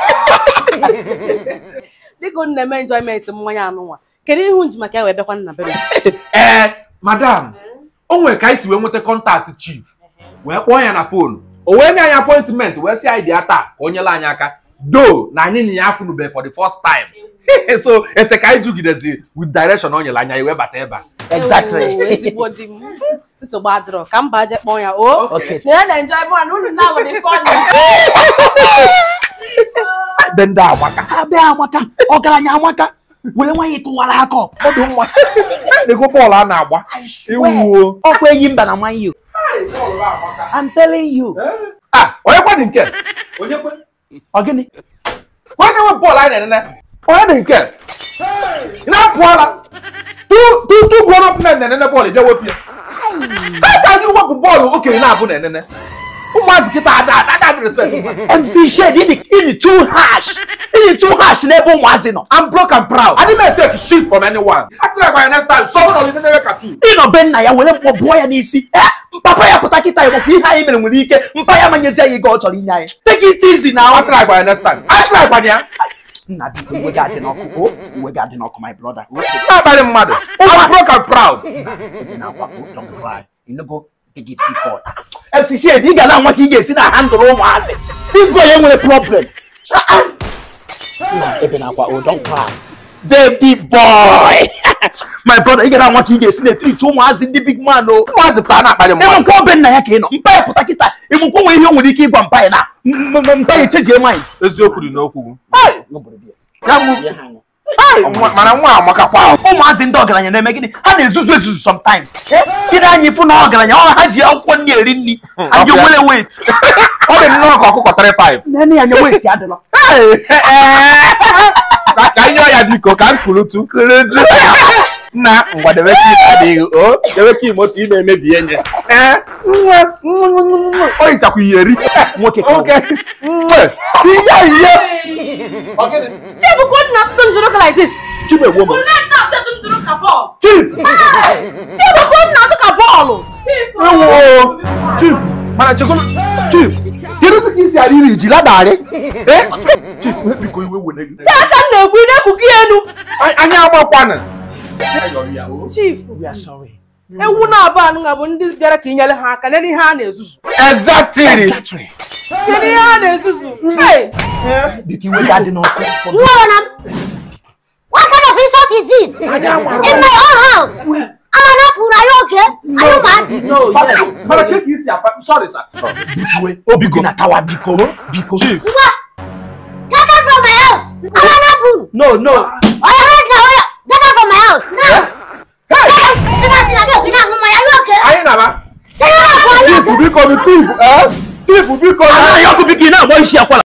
dịka unu na-eme enjoyment mmanya anụnwa kedu ihe nji maka ya wee bịakwa nna bebe ee madam o nwere ka anyị si wee nweta kọntaktị chief wee kpọọ ya na fonu o wee nye anyị apọịntment wee sị anyị bịa taa ka o nyela anyị aka do na anyị na ya afụnube for the first time so ese ka anyị jugidezi with direction o nyere anya anyị wee bata ebe a Exactly. Ewu, ezigbo di m nsogbu adịrọ ka mba je kpọọ ya o Okay. na na enjoy one unu na were fun ebe ndị amaka abịa amaka ọgaranya amaka were nwaanyị tụwara aka ọ dị mma ego bọọlụ a na-agba ewuo ọkwa enyi mba na man you I'm telling you ah onye kwa dị nke ọ gịnị onye na-enwe bọọlụ anyị na-enene onye dị nke ị na-apụọla tu grown up men na-enene bọọlụ bịa wepụ ya ka anyị wepụ bọọlụ okenye na-abụ na-enene ụmụazị kịta ada ada ada respect MC Shade ịdị ịdị too harsh ịdị too harsh n'ebe ụmụazị nọ I'm broke and proud. I didn't take shit from anyone. I try by next time. Someone will even never cartoon. ịnọ be nna ya were mkpọ bụọ ya n'isi Eh, papa ya pụta kịta ya makwa ihe anyị mere nwere ike mpa ya manyezi anyị ego ọ chọrọ inye anyị take it easy na I try by next time. I try by ya. nna biko iwe ga-adị n'ọkụ o iwe ga-adị n'ọkụ my brother o Not very mad. I'm broke and proud. ebe na-akwa o don't cry you no go take it before MC Shade ị ga na-anwa ka ị ga-esi na handle ụmụazị this boy enwere problem na ebe na-akwa o don't cry baby boy my brother ị ga na-anwa ka ị ga-esi na-etiriti ụmụazị ndị big man o Ụmụazị pụta na-akparị ịnwe mmadụ. nke obe nna ya ka ị nọ mpa ya pụta kịta ịmụkwa nwe ihe o nwere ike ịgwa mpa ya na m- m- mpa ya echejie nwanyị Eziokwu dị n'okwu. ya mụ Hey, nwa- mana nwa amakakwa ahụ. ụmụazị ndị ọgaranya na-eme gịnị ha na-ezuzu ezuzu sometimes gịnị anyị ịfụ na ọgaranya ọ ha ji akwụkwọ nri eri nri anyị ọbịa. nwere wet Ọ dị nnọọ ka ọkụkọ 35. nene ya nye wet adịla Hey, Ka ka anyị yọọ ya biko ka m kurutu. Kurutu. Nna ngwa debe ka ime adịghị o debe ka ime otu ị na-emebi enye. Eh, nwa, nwa, nwa, nwa, nwa. O hichakwa iyeri. nwoke ka ọ Oke. Nwa. Ihe ihe. chibụkwa nna tụtụ ndụrụ ka like this Chimegbo m. nne nna tụtụ ndụrụ ka bọọlụ Chief. chibụkwa nna tụ ka bọọlụ Ewo. Chief. Mana chekwa. Chief. Kedu ka isi arị iri jila darị? Eh? Chief, wee biko iwe wene gị. aka m na-egbu ị na-ekpuki enu Anyị- Anyị amakwana. chief we are sorry ewu na-abụ anụnwa bụ ndị bịara ka inyere ha aka nene ihe a na-ezuzu Exactly. exactly kedu ihe a na-ezuzu Hey! biko iwe ga-adị n'ọkụ Nwaranam, what kind of insult is this? In my own house. Amanapur, are you okay? Are you mad? No, yes. Mana ke ka isi apa? Sorry, sir. iwe obi gị na tawa biko biko Chief. What? Get out from my house. Amanapur. no no Oh, you're right now. oh, yeah. Get out from my house. Now. Hey! Get out. Sit down, sit down. Get out. Are you okay? Anyị na-aba. Sit down. Are you Chief okay? biko nụ chief. Eh? Chief biko nụ. anaghị ọkụ biko ị na-agba isi akwara